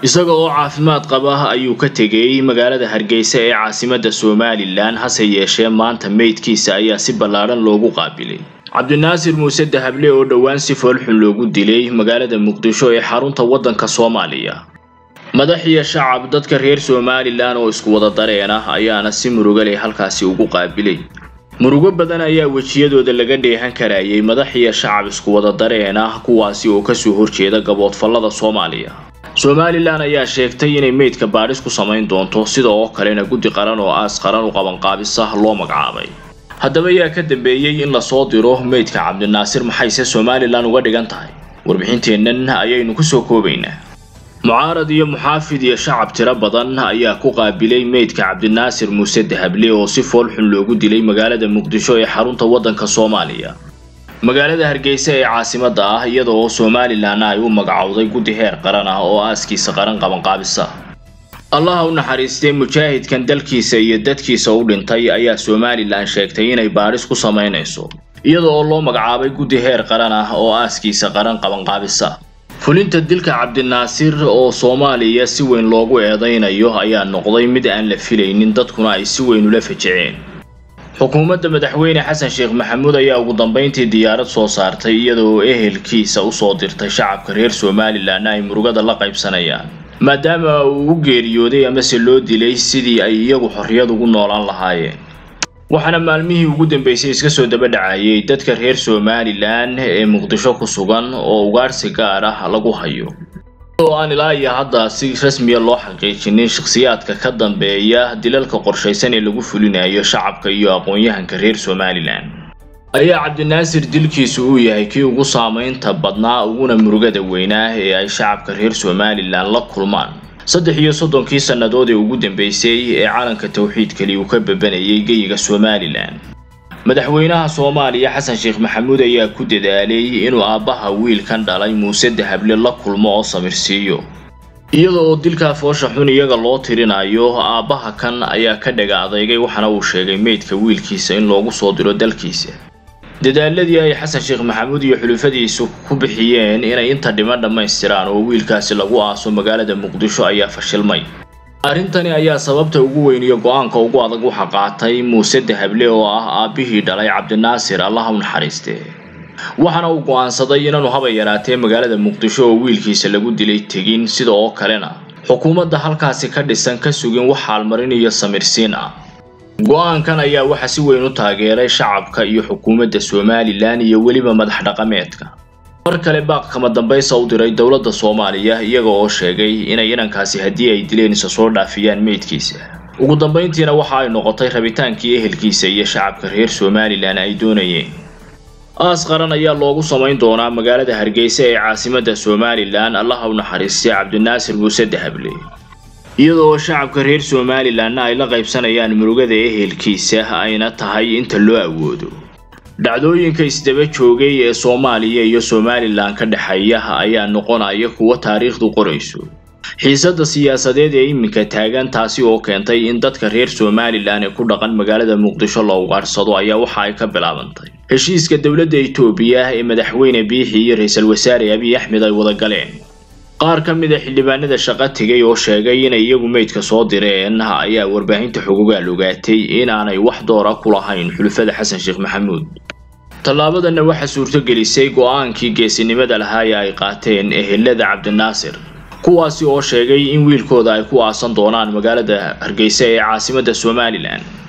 isaga oo caafimaad qaba ayuu ka tegay magaalada hargeysa ee caasimadda somalilan hase yeeshee maanta meydkiisa ayaa si ballaadhan loogu qaabilay cabdinaasir muuse dahable oo dhowaan si foolxun loogu dilay magaalada muqdisho ee xarunta waddanka soomaaliya madax iyo shacab dadka reer somalilan oo isku wada dareen ah ayaana si murugaleh halkaasi ugu qaabilay murugo badan ayaa wejiyadooda laga dheehan karayay madax iyo shacab isku wada dareen ah kuwaasi oo kasoo horjeeda gaboodfallada soomaaliya somalilan ayaa sheegtay inay meydka baadhis ku samayn doonto sida oo kalena guddi qaran oo aas qaran u qabanqaabisa loo magacaabay haddaba yaa ka dambeeyey in lasoo diro meydka cabdinaasir maxayse somalilan uga dhigan tahay warbixinteennan ayaynu kusoo koobaynaa mucaarad iyo muxaafid iyo shacab tiro badan ayaa ku qaabilay meydka cabdinaasir muuse dahable oo si foolxun loogu dilay magaalada muqdisho ee xarunta waddanka soomaaliya magaalada hargeysa ee caasimadda ah iyada oo somalilanna ay u magacowday guddi heer qaran ah oo aaskiisa qaran qabanqaabisa allaha u naxariistay mujaahidkan dalkiisa iyo dadkiisa u dhintay ayaa somalilan sheegtay inay baadhis ku samaynayso iyada oo loo magacaabay guddi heer qaran ah oo aaskiisa qaran qabanqaabisa fulinta dilka cabdinaasir oo soomaaliya si weyn loogu eedaynayo ayaa noqday mid aan la filaynin dadkuna ay si weyn ula fajiceen xukuumadda madaxweyne xasan sheekh maxamuud ayaa ugu dambeyntii diyaarad soo saartay iyada oo ehelkiisa usoo dirtay shacabka reer somalilanna ay murugada la qaybsanayaan maadaama uu u geeriyooday amase loo dilay sidii ay iyagu xorriyad ugu noolaan lahaayeen waxaana maalmihii ugu dambeysay iska soo daba dhacayay dadka reer somalilan ee muqdisho ku sugan oo ugaadhsi gaar ah lagu hayo oo aan ilaa iyo hadda si rasmiya loo xaqiijinin shakhsiyaadka ka dambeeya dilalka qorshaysan ee lagu fulinayo shacabka iyo aqoon-yahanka reer somalilan ayaa cabdinaasir dilkiisu uu yahay kii ugu saamaynta badnaa uguna murugada weynaa ee ay shacabka reer somalilan la kulmaan saddex iyo soddonkii sannadood ee ugu dambeysay ee calanka tawxiidkali uu ka babanayay geyiga somalilan madaxweynaha soomaaliya xasan sheekh maxamuud ayaa ku dadaalay inuu aabbaha wiilkan dhalay muuse dahable la kulmo oo samirsiiyo iyada oo dilkaa foosha xun iyaga loo tirinayo aabbaha kan ayaa ka dhaga adeygay waxaana uu sheegay meydka wiilkiisa in loogu soo diro dalkiisa dadaaladii ay xasan sheekh maxamuud iyo xulufadiisu ku bixiyeen inay inta dhiman dhammaystiraan oo wiilkaasi lagu aaso magaalada muqdisho ayaa fashilmay arrintani ayaa sababta ugu weyn iyo go-aanka ugu adag waxa qaatay muuse dahable oo ah aabbihii dhalay cabdinaasir allaha u naxariistee waxaana uu go-aansaday inaanu haba yaraatee magaalada muqdisho oo wiilkiisa lagu dilay tegin sida oo kalena xukuumadda halkaasi ka dhisan ka sugin wax xaalmarin iyo samirsiin ah go-aankan ayaa waxa si weyn u taageeray shacabka iyo xukuumadda somalilan iyo weliba madax dhaqameedka mar kale baaq kama dambaysa u diray dowladda soomaaliya iyaga oo sheegay inay inankaasi haddii ay dileen isa soo dhaafiyaan meydkiisa ugu dambayntiina waxa ay noqotay rabitaankii ehelkiisa iyo shacabka reer somalilan ay doonayeen aas qaran ayaa loogu samayn doonaa magaalada hargeysa ee caasimadda somalilan allaha u naxariistay cabdinaasir muuse dahable iyada oo shacabka reer somalilanna ay la qaybsanayaan murugada ehelkiisa ayna tahay inta loo awoodo dhacdooyinka isdaba joogay ee soomaaliya iyo somalilan ka dhexeeya ayaa noqonaya kuwo taariikhdu qorayso xiisadda siyaasadeed ee iminka taagan taasi oo keentay in dadka reer somalilan ee ku dhaqan magaalada muqdisho la ugaadhsado ayaa waxa ay ka bilaabantay heshiiska dowladda itoobiya ee madaxweyne biixi iyo ra-iisul wasaare abiy axmed ay wada galeen qaar ka mid a xildhibaanada shaqo tegay oo sheegay inay iyagu meydka soo direen ayaa warbaahinta xogogaal ogaatay inaanay wax doora ku lahayn xulufada xasan sheekh maxamuud tallaabadanna waxaa suurtogelisay go-aankii geesinimada lahaa ee ay qaateen ehelada cabdinaasir kuwaasi oo sheegay in wiilkooda ay ku aasan doonaan magaalada hargeysa ee caasimadda somalilan